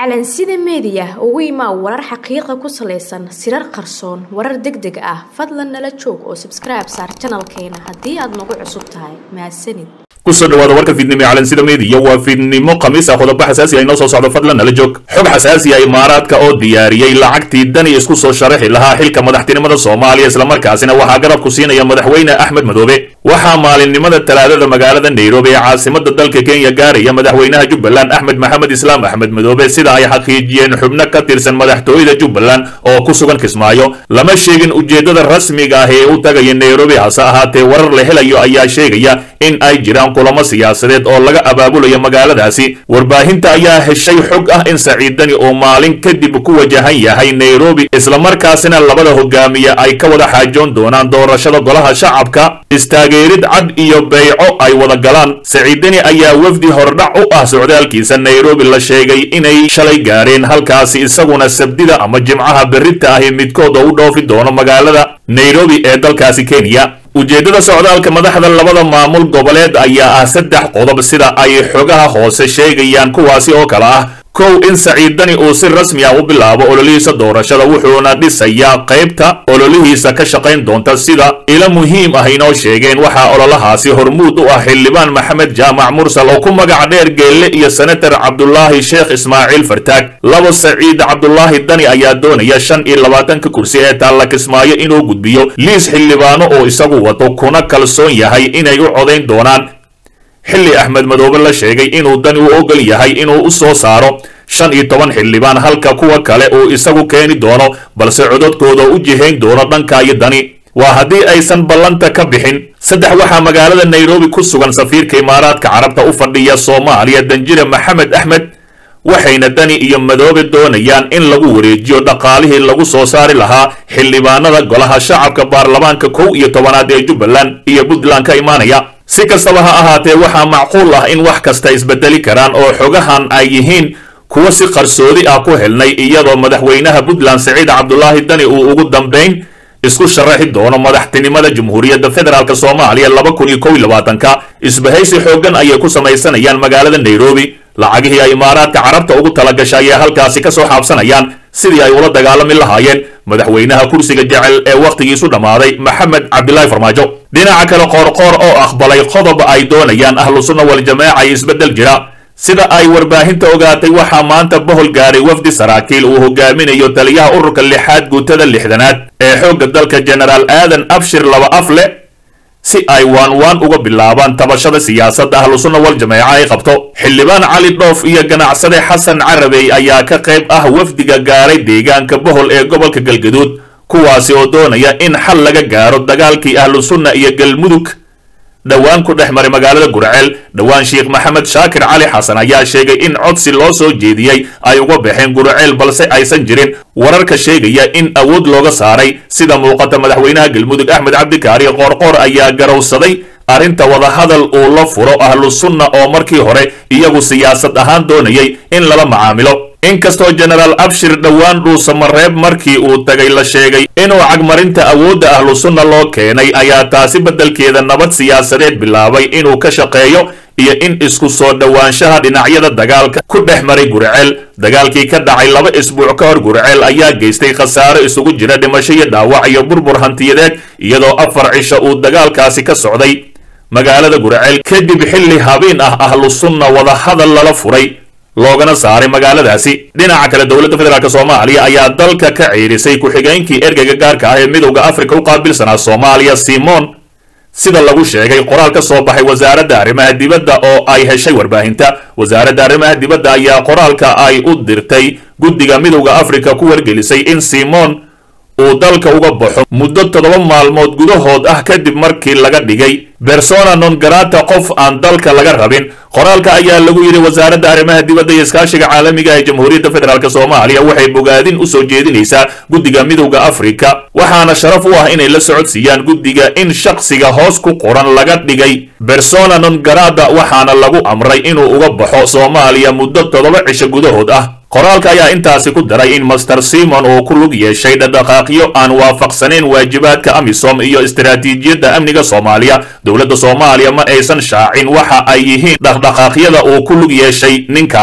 calansida meediya ugu imaa warar xaqiiqa ku salaysan sirar qarsoon warar deg deg ah fadlan nala joog oo sabskribe saar janalkeena haddii aad nagu cusub tahay mahadsanid kusoo dhawaada warka fiidnimo ee calansida meediya waa fiidnimo khamiis ah qodobo xasaasi ah inoo soo socdo fadlan nala joog xog xasaasi ah imaaraadka oo diyaariyey lacagtii dani isku soo sharaxi lahaa xilka madaxtinimada soomaaliya islamarkaasina waxaa garabku siinaya madaxweyne axmed madoobe waxaa maalinimada talaadada magaalada nairobi ee caasimada dalka kenya gaaraya madaxweynaha jubbaland axmed maxamed islaam axmed madoobe sida ay xaqiijiyeen xubno ka tirsan madaxtooyada jubbaland oo ku sugan kismaayo lama sheegin ujeeddada rasmiga ah ee u tagaya nairobi hase ahaatee warar la helayo ayaa sheegaya in ay jiraan kulamo siyaasadeed oo laga abaabulayo magaaladaasi warbaahinta ayaa heshay xog ah in saciidani oo maalin kadib ku wajahan yahay nairobi islamarkaasina labada hogaamiye ay ka wada xaajoon doonaan doorashada golaha shacabka istaageerid cad iyo beyco ay wada galaan saciidani ayaa wafdi hordhac u ah socdaalkiisa nairobi la sheegay inay shalay gaareen halkaasi isaguna sabdida ama jimcaha berrita ahi midkood oo u dhoofi doono magaalada nairobi ee dalkaasi kenya ujeeddada socdaalka madaxda labada maamul goboleed ayaa ah saddex qodob sida ay xogaha hoose sheegayaan kuwaasi oo kale ah kow in saciidani uu si rasmi ah u bilaabo ololihiisa doorashada wuxuuna dhisayaa qaybta ololihiisa ka shaqayn doonta sida ilo muhiim ah inoo sheegeen waxaa ololahaasi hormuud u ah xildhibaan maxamed jaamac mursal oo ku magac dheer geelle iyo senator cabdulaahi sheekh ismaaciil fartaag labo saciid cabdulaahi dani ayaa doonaya shan iyo labaatanka kursi ee taalla kismaayo inuu gudbiyo liis xildhibaano oo isagu wato kuna kalsoon yahay inay u codayn doonaan xilli axmed madoobe la sheegay inuu dani u ogol yahay inuu u soo saaro shan iyo toban xildhibaan halka kuwa kale uu isagu keeni doono balse cododkooda u jihayn doono dhanka iyo dani waa haddii aysan ballanta ka bixin saddex waxaa magaalada nairobi ku sugan safiirka imaaraadka carabta u fadhiya soomaaliya danjire maxamed axmed waxayna dani iyo madoobe doonayaan in lagu wareejiyo dhaqaalihii lagu soo saari lahaa xildhibaanada golaha shacabka baarlamaanka kow iyo tobanaad ee jubbaland iyo puntland ka imaanaya si kastaba ha ahaatee waxaa macquul ah in wax kasta isbedeli karaan oo xogahan ay yihiin kuwa si qarsoodi ah ku helnay iyadoo madaxweynaha puntland saciid cabdulaahi dani uu ugu dambayn isku sharaxi doono madaxtinimada jamhuuriyadda federaalk soomaaliya laba kun iyo kow iyo labaatanka isbahaysi xooggan ayay ku samaysanayaan magaalada nairobi lacagihii ay imaaraadka carabta ugu talagasha ayay halkaasi ka soo xaabsanayaan sidii ay ula dagaalami lahaayeen madaxweynaha kursiga jecel ee wakhtigiisu dhammaaday maxamed cabdilaahi farmaajo dhinaca kale qoorqoor oo aqbalay qodob ay doonayaan ahlu sunna waljamaaca iyo isbeddel jira sida ay warbaahinta ogaatay waxaa maanta bohol gaaray wafdi saraakiil uu hogaaminayo taliyaha ururka lixaad guutada lixdanaad ee xoogga dalka jenaraal aadan abshir laba af leh si ay waan waan uga bilaabaan tabashada siyaasadda ahlu sunna wal jameeca ay qabto xildhibaan cali dhoof iyo ganacsade xasan carabey ayaa ka qayb ah wafdiga gaaray deegaanka bohol ee gobolka galgaduud kuwaasi oo doonaya in xal laga gaaro dagaalkii ahlu sunna iyo galmudug dhowaan ku dhex maray magaalada gurceel dhowaan sheekh maxamed shaakir cali xasan ayaa sheegay in codsi loo soo jeediyey ay uga baxeen gurceel balse aysan jirin wararka sheegaya in awood looga saaray sida muuqata madaxweynaha galmudug axmed cabdikaari qoorqoor ayaa garowsaday arrinta wadahadal uu la furo ahlu sunna oo markii hore iyagu siyaasad ahaan doonayay in lala macaamilo inkastoo jenaraal abshir dhowaan dhuusamareeb markii uu tagay la sheegay inuu cagmarinta awoodda ahlu sunna loo keenay ayaa taasi beddelkeeda nabad siyaasadeed bilaabay inuu ka shaqeeyo iyo in isku soo dhowaanshaha dhinacyada dagaalka ku dhex maray gurceel dagaalkii ka dhacay laba isbuuc ka hor gurceel ayaa geystay khasaaro isugu jira dhimasho iyo dhaawac iyo burbur hantiyadeed iyadoo afar cisho uu dagaalkaasi ka socday magaalada gurceel kadib xilli habeen ah ahlu sunna wadahadal lala furay loogana saaray magaaladaasi dhinaca kale dowladda federaalk soomaaliya ayaa dalka ka ciirisay ku-xigeenkii ergeyga gaarka ah ee midowda afrika u qaabilsanaa soomaaliya simon sida lagu sheegay qoraal ka soo baxay wasaaradda arrimaha dibadda oo ay heshay warbaahinta wasaaradda arrimaha dibadda ayaa qoraalka ay u dirtay guddiga midowda afrika ku wargelisay in simon uu dalka uga baxo muddo toddoba maalmood gudahood ah kadib markii laga dhigay bersona non garata qof aan dalka laga rabin qoraalka ayaa lagu yidhi wasaaradda arrimaha dibadda iyo iskaashiga caalamiga ee jamhuuriyadda federaalk soomaaliya waxay bogaadin u soo jeedinaysaa guddiga midowda afrika waxaana sharaf u ah inay la socodsiiyaan guddiga in shakhsiga hoos ku qoran laga dhigay bersona non garata waxaana lagu amray inuu uga baxo soomaaliya muddo toddoba cisho gudahood ah qoraalka ayaa intaasi ku daray in master simon uu ku lug yeeshay dhaqdhaqaaqyo aan waafaqsanayn waajibaadka amisom iyo istaraatiijiyadda amniga soomaaliya dowladda soomaaliya ma aysan shaacin waxa ay yihiin dhaqdhaqaaqyada uu ku lug yeeshay ninkani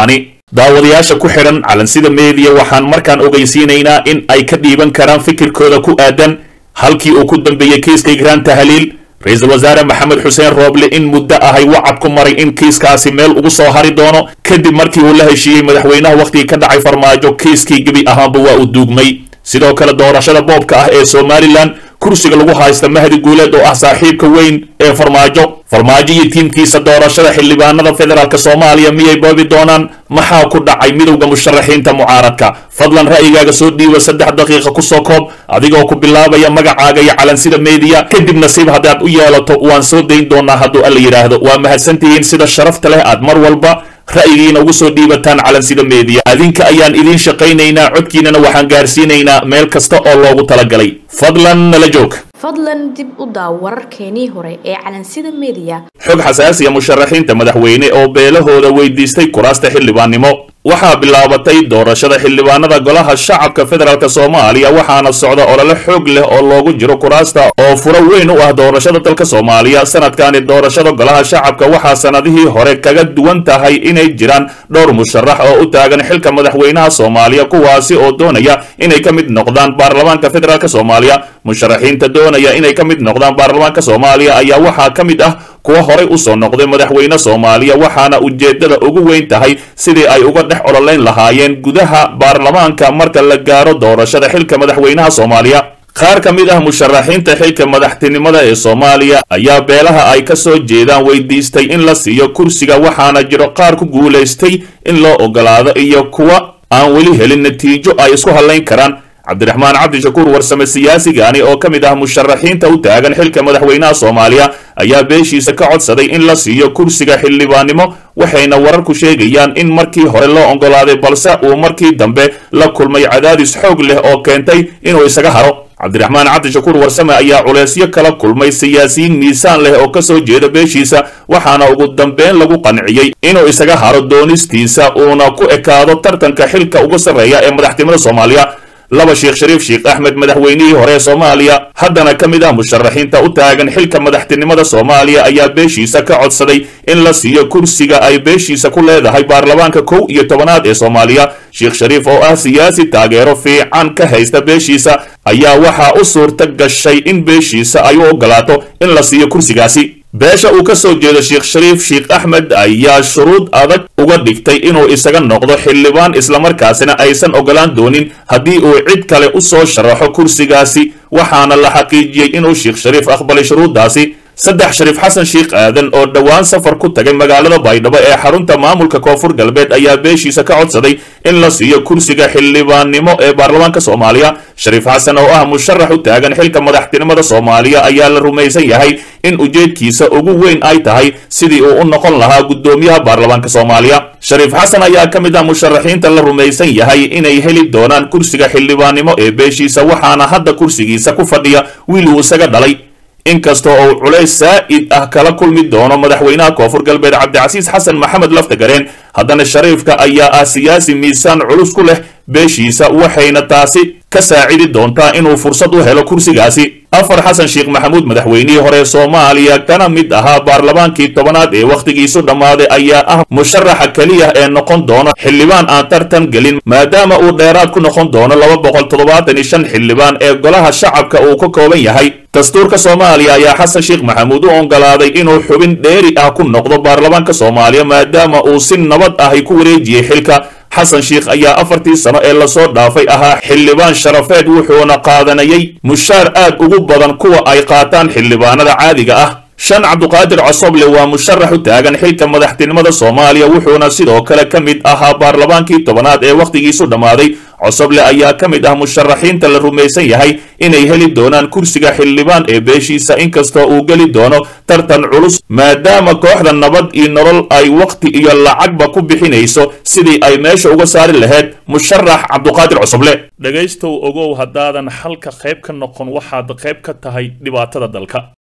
daawadayaasha ku xidhan calansida meediya waxaan markaan ogeysiinaynaa in ay ka dhiiban karaan fikirkooda ku aadan halkii uu ku dambeeyey kiiska igraan tahliil ra-iisul wasaare maxamed xuseen rooble in muddo ahay wacad ku maray in kiiskaasi meel ugu soo hari doono kadib markii uu la heshiiyey madaxweynaha wakhtigii ka dhacay farmaajo kiiskii gebi ahaanba waa uu duugmay sidoo kale doorashada boobka ah ee somalilan kursiga lagu haysta mahdi guuleed oo ah saaxiibka weyn ee farmaajo farmaajo iyo tiimkiisa doorashada xildhibaanada federaalk soomaaliya miyay boobi doonaan maxaa ku dhacay midowda musharaxiinta mucaaradka fadlan ra'yigaaga soo dhiiba saddex daqiiqa kusoo koob adigoo ku bilaabaya magacaaga iyo calansida meediya kadib nasiib haddaad u yeelato waan soo dayn doonaa hadduu alla yidhaahdo waa mahadsantihiin sida sharafta leh aad mar walba ra'yigiina ugu soo dhiibataan calansida meediya adinka ayaan idiin shaqaynaynaa codkiinana waxaan gaarsiinaynaa meel kasta oo loogu talagalay fadlan nala joog fadlan dib u daaw wararkeenii hore ee calansida meediya xog xasaasiya musharaxiinta madaxweyne oo beelahooda weydiistay kuraasta xildhibaannimo waxaa bilaabatay doorashada xildhibaanada golaha shacabka federaalk soomaaliya waxaana socda olole xoog leh oo loogu jiro kuraasta oo furo weyn u ah doorashada dalka soomaaliya sanadkani doorashada golaha shacabka waxaa sanadihii hore kaga duwan tahay inay jiraan dhowr musharax oo u taagan xilka madaxweynaha soomaaliya kuwaasi oo doonaya inay ka mid noqdaan baarlamaanka federaalk soomaaliya musharaxiinta doonaya inay ka mid noqdaan baarlamaanka soomaaliya ayaa waxaa ka mid ah kuwa horay usoo noqday madaxweyne soomaaliya waxaana ujeeddada ugu weyn tahay sidii ay uga dhex ololayn lahaayeen gudaha baarlamaanka marka la gaaro doorashada xilka madaxweynaha soomaaliya qaar ka mid ah musharaxiinta xilka madaxtinimada ee soomaaliya ayaa beelaha ay ka soo jeedaan weydiistay in la siiyo kursiga waxaana jiro qaar ku guulaystay in loo ogolaado iyo kuwa aan weli helin natiijo ay isku hadlayn karaan cabdiraxmaan cabdishakuur warsame siyaasigani oo ka mid ah musharaxiinta u taagan xilka madaxweynaha soomaaliya ayaa beeshiisa ka codsaday in la siiyo kursiga xildhibaannimo waxayna wararku sheegayaan in markii hore loo ogolaaday balse uu markii dambe la kulmay cadaadis xoog leh oo keentay inuu isaga haro cabdiraxmaan cabdishakuur warsame ayaa culeysyo kala kulmay siyaasiyiin miisaan leh oo ka soo jeeda beeshiisa waxaana ugu dambeyn lagu qanciyey inuu isaga haro doonistiisa uuna ku ekaado tartanka xilka ugu sarreeya ee madaxtinimada soomaaliya laba sheekh shariif sheekh axmed madaxweynihii hore ee soomaaliya haddana ka mid ah musharaxiinta u taagan xilka madaxtinimada soomaaliya ayaa beeshiisa ka codsaday in la siiyo kursiga ay beeshiisa ku leedahay baarlamaanka kow iyo tobanaad ee soomaaliya sheekh shariif oo ah siyaasi taageero fiican ka haysta beeshiisa ayaa waxaa u suurta gashay in beeshiisa ay u ogolaato in la siiyo kursigaasi beesha uu ka soo jeedo sheekh shariif sheekh axmed ayaa shuruud adag uga dhigtay inuu isaga noqdo xildhibaan islamarkaasina aysan ogolaan doonin haddii uu cid kale u soo sharaxo kursigaasi waxaana la xaqiijiyey inuu sheekh shariif aqbalay shuruuddaasi saddex shariif xasan sheekh aadan oo dhowaan safar ku tagay magaalada baydhabo ee xarunta maamulka koonfur galbeed ayaa beeshiisa ka codsaday in la siiyo kursiga xildhibaannimo ee baarlamaanka soomaaliya shariif xasan oo ah musharax u taagan xilka madaxtinimada soomaaliya ayaa la rumaysan yahay in ujeedkiisa ugu weyn ay tahay sidii uu u noqon lahaa guddoomiyaha baarlamaanka soomaaliya shariif xasan ayaa ka mid ah musharaxiinta la rumaysan yahay inay heli doonaan kursiga xildhibaannimo ee beeshiisa waxaana hadda kursigiisa ku fadhiya wiil uu isaga dhalay inkastoo uu culays saa'id ah kala kulmi doono madaxweynaha koonfur galbeed cabdicasiis xasan maxamed laftagareen haddana shariifka ayaa ah siyaasi miisaan culus ku leh beeshiisa waxayna taasi ka saacidi doontaa inuu fursad u helo kursigaasi afar xasan sheekh maxamuud madaxweynihii hore soomaaliya kana mid ahaa baarlamaankii tobanaad ee wakhtigiisu dhammaaday ayaa ah musharaxa keliya ee noqon doono xildhibaan aan tartan gelin maadaama uu dheeraad ku noqon doono laba boqol toddobaatan iyo shan xildhibaan ee golaha shacabka uu ka kooban yahay dastuurka soomaaliya ayaa xasan sheekh maxamuud u ogolaaday inuu xubin dheeri ah ku noqdo baarlamaanka soomaaliya maadaama uu si nabad ahy ku wareejiyey xilka xasan sheekh ayaa afartii sano ee lasoo dhaafay ahaa xildhibaan sharafeed wuxuuna qaadanayay mushaar aad ugu badan kuwa ay qaataan xildhibaanada caadiga ah shan cabduqaadir cosoble waa musharax u taagan xilka madaxtinimada soomaaliya wuxuuna sidoo kale ka mid ahaa baarlamaankii tobanaad ee wakhtigiisu dhammaaday cosoble ayaa ka mid ah musharaxiinta la rumaysan yahay inay heli doonaan kursiga xildhibaan ee beeshiisa inkastoo uu geli doono tartan culus maadaama kooxda nabad iyo nolol ay wakhti iyo lacagba ku bixinayso sidii ay meesha uga saari lahayd musharax cabduqaadir cosoble dhegaystow ogow haddaadan halka qayb ka noqon waxaad qayb ka tahay dhibaatada dalka